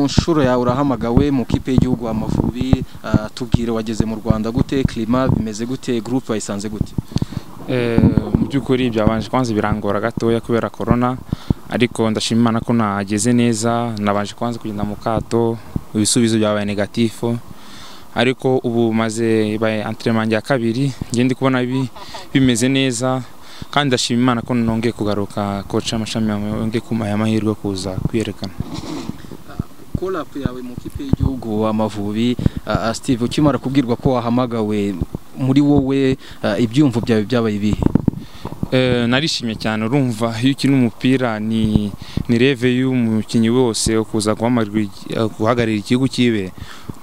nshuro yawe urahamagawe mu kipe y'igihugu Amavubi tubwire wageze mu Rwanda gute klima bimeze gute groupe wayisanze gute mu by'ukuri byabanje kwanza birangora gatoya kubera korona ariko ndashima Imana ko nageze neza nabanje kwanza kugenda mu kato ibisubizo byabaye negatifu ariko ubu maze baye antrement ya kabiri ngiye ndi kubona bimeze neza kandi ndashima Imana ko nongeye kugaruka koca amashami yongeye kumpaye amahirwe kuza kwiyerekana collab yawe mu kipe y'igihugu Amavubi Steve ukimara kubwirwa ko wahamagawe muri wowe ibyumvo byawe byabaye ibihe narishimye cyane urumva iyo ukina umupira ni ni reve y'umukinnyi wose ukuza guhagararira igihugu cyiwe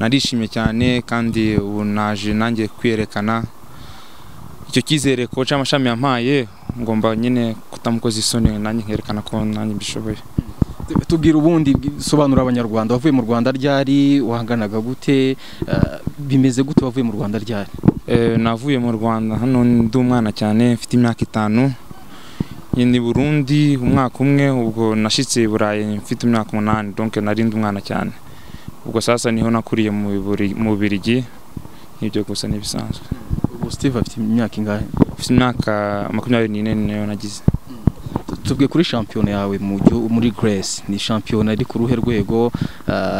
narishimye cyane kandi ubu naje nanjye kwiyerekana icyo cyizere koca amashami yampaye ngomba nyine kutamukoza isoni nanjye nkerekana ko nanjye mbishoboye tubwira ubundi sobanura abanyarwanda wavuye mu rwanda ryari wanganaga gute bimeze gute wavuye mu rwanda ryari navuye mu rwanda hano ndi umwana cyane mfite imyaka itanu ni burundi umwaka umwe ubwo nashyitse i burayi mfite imyaka umunani donke nari ndi umwana cyane ubwo sasa niho nakuriye mu birigi nk'ibyo gusa n'ibisanzwe ubu sitive afite imyaka ingahe mfite imyaka makumyabiri n'ine niyo nagize tubwe kuri shampiyona yawe muri Grace ni shampiyona iri ku ruhe rwego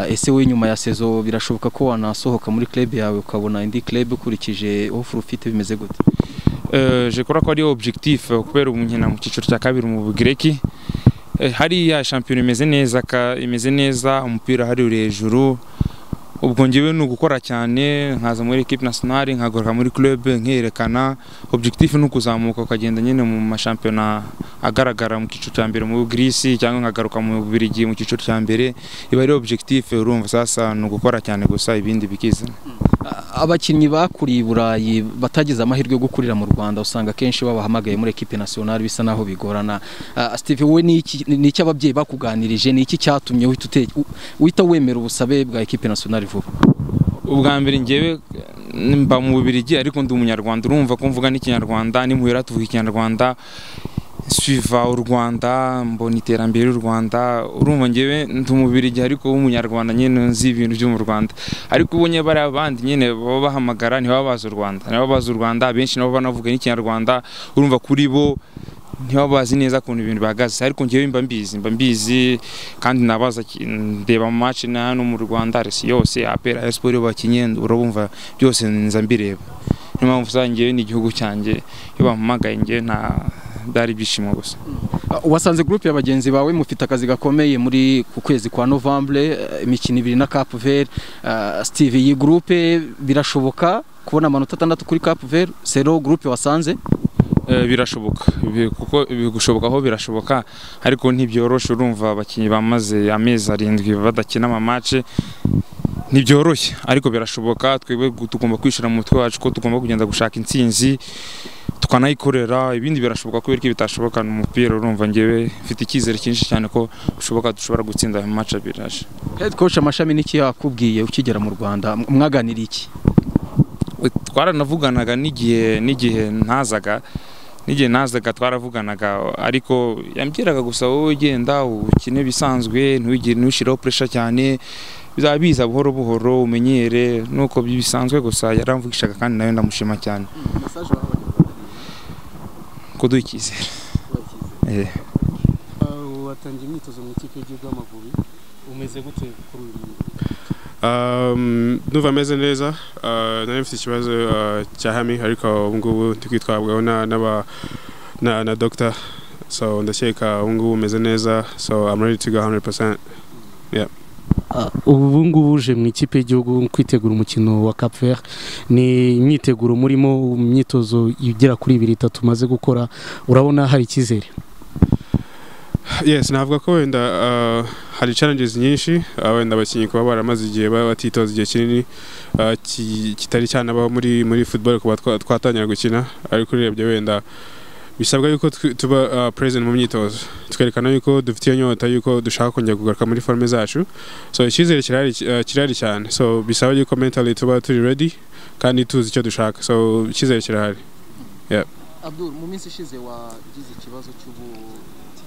ese wowe nyuma ya sezo birashoboka ko wanasohoka muri club yawe ukabona indi club ukurikije offer ufite bimeze gute je kora ko ari objectif kubera umunkina mu cyiciro cya kabiri mu Bugireki hariya shampiyona imeze neza imeze neza umupira hari uri hejuru ubwo ngewe ni ugukora cyane nkaza muri equipe nationale nkagaruka muri club nkerekana objectif ni ukuzamuka ukagenda nyine mu mashampiyona agaragara mu cyiciro cya mbere mu Greece cyangwa nkagaruka mu Bubiligi mu cyiciro cya mbere iba ari objectif urumva sasa ni ugukora cyane gusa ibindi bikiza abakinnyi bakuriye i Burayi batagize amahirwe yo gukurira mu Rwanda usanga kenshi babahamagaye muri equipe nationale bisa naho bigorana Steve we ni iki ababyeyi bakuganirije ni iki cyatumye wita wemera ubusabe bwa equipe nationale vuba ubwa mbere ngewe mba mu Bubiligi ariko ndi umunyarwanda urumva ko mvuga n'ikinyarwanda n'imuhera tuvuga ikinyarwanda suva u Rwanda mbona iterambere ry'u Rwanda urumva ngewe ndi umubirigi ariko w'umunyarwanda nyine nzi ibintu byo mu Rwanda ariko ubonye bari abandi nyine baba bahamagara ntibaba bazi u Rwanda ntibaba bazi u Rwanda benshi nabo banavuga n'ikinyarwanda urumva kuri bo ntibaba bazi neza ukuntu ibintu bihagaze ariko ngewe mba mbizi mba mbizi kandi nabaza ndeba mu match na hano mu Rwanda resi yose apera sport bakinye urabumva byose nza mbireba niyo mpamvu ngewe ni igihugu cyanjye iyo bampamagaye ngewe nta byari ibyishimo gusa wasanze gurupe ya bagenzi bawe mufite akazi gakomeye muri ku kwezi kwa novembre imikino ibiri na cap vert steve iyi gurupe birashoboka kubona amanota atandatu kuri cap vert sero gurupe wasanze birashoboka kuko gushoboka aho birashoboka ariko ntibyoroshe urumva abakinnyi bamaze amezi arindwi badakina amamace ntibyoroshye ariko birashoboka twebwe tugomba kwishira mu mutwe wacu ko tugomba kugenda gushaka intsinzi tukanayikorera ibindi birashoboka kubera ko bitashoboka ni umupira urumva ngewe mfite icyizere cyinshi cyane ko bishoboka dushobora gutsinda ayo maca biraje head coach amashami n'iki yakubwiye ukigera mu rwanda mwaganira iki twaranavuganaga n'igihe n'igihe ntazaga n'igihe nazaga twaravuganaga ariko yambwiraga gusa wowe ugenda ukine bisanzwe ntuwigire ntushyireho puresha cyane bizaba biza buhoro buhoro umenyere nuko bisanzwe gusa yaramvugishaga kandi nawe ndamushima cyane kuduha icyizere watangiye imyitozo mu ikipe y'igihugu y'amavubi umeze gute kuri uyu ndumva ameze neza nari mfite ikibazo cya hami ariko ubu ngubu ndi kwitwabwaho na dogita so ndakeka ubu ngubu umeze neza so I'm ready to go 100% yeah ubu ngubu uje mu ikipe y'igihugu kwitegura umukino wa cap vert ni imyiteguro murimo imyitozo igera kuri ibiri itatu umaze gukora urabona hari icyizere yes navuga ko wenda hari challenges nyinshi wenda abakinnyi kuba baramaze igihe batitoza igihe kinini kitari cyanabaho muri muri football kuba twatangira gukina ariko urebye wenda bisabwa yuko tuba present mu myitozo twerekana yuko dufite iyo nyota yuko dushaka kongera kugaruka muri forme zacu so icyizere kirahari cyane so bisaba yuko mentally tuba turi ready kandi tuzi icyo dushaka so icyizere kirahari Abdul mu minsi ishize wagize ikibazo cy'ubu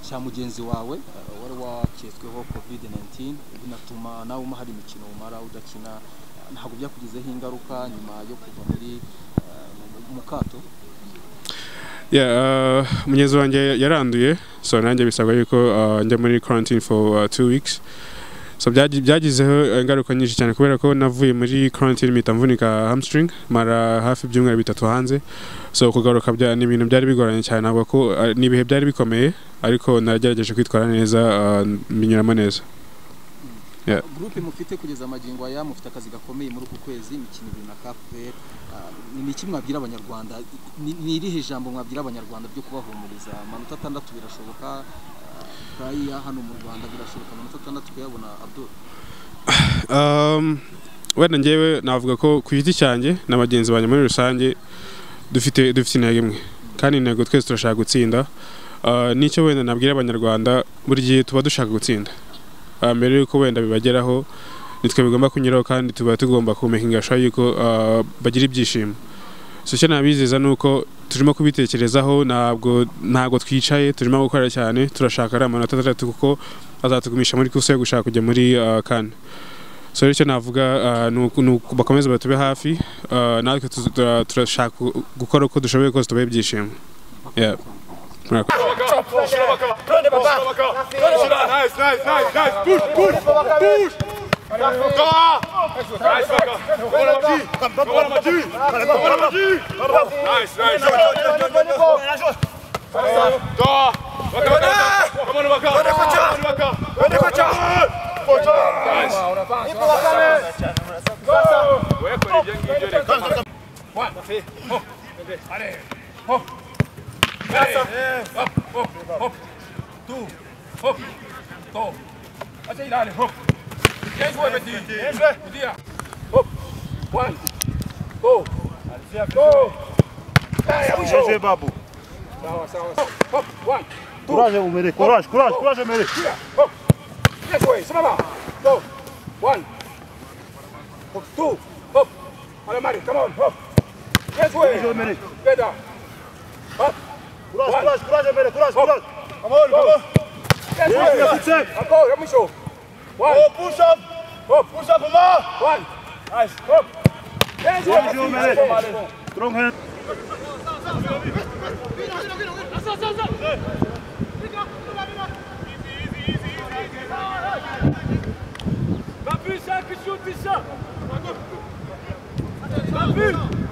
cya mugenzi wawe uh, wari waketsweho covid-19 binatuma nawe umahari imikino umara udakina ntabwo byakugizeho ingaruka nyuma yo kuva muri uh, mu- mu kato Yeah, uh, mugenzi wanjye yaranduye so nanjye bisabwa yuko uh, njya muri quarantine for uh, two weeks so byagi- byagizeho ingaruka nyinshi cyane kubera ko navuye muri quarantine mpita mvunika hamstring mara hafi ibyumweru bitatu hanze so kugaruka bya- ni ibintu byari bigoranye cyane ntabwo ko uh, ni ibihe byari bikomeye ariko nagerageje kwitwara neza uh, mbinyuramo neza Yeah. groupe mufite kugeza amagingo aya mufite akazi gakomeye muri uku kwezi imikino ibiri na kapuweri ni iki mwabwira abanyarwanda Ni- ni irihe jambo mwabwira abanyarwanda ryo kubahumuriza amanota atandatu birashoboka ah, praya hano mu rwanda birashoboka amanota atandatu kuyabona abdul Um, wenda ngewe navuga ko ku giti cyanjye na bagenzi banjye muri rusange dufite dufite intego imwe kandi intego twese turashaka gutsinda Uh, nicyo wenda nabwira abanyarwanda buri gihe tuba dushaka gutsinda Uh, mbere yuko wenda bibageraho nitwe bigomba kunyuraho kandi tuba tugomba kumekinga sure yuko uh, bagira ibyishimo so icyo nabizeza ni uko turimo kubitekerezaho ntabwo ntabwo twicaye turimo gukora cyane turashaka ari amanota atandatu kuko azatugumisha muri kuse yo gushaka kujya muri uh, kan so icyo navuga uh, ni uku- ni uku bakomeze batube hafi uh, natwe tu- tu- turashaka gukora uko dushoboye kose tubahe ibyishimo Yeah. Murakoze. Jeje babu. Courage Omere, courage, courage, courage Omere. Courage Omere. Courage, courage, courage Omere, courage, courage. Come on, come on. Yes, yes, it's safe. Oh, push up. Oh, push up Allah. Courage Omere. Strong hand. Kapıyı sen kışın dışa. Kapı.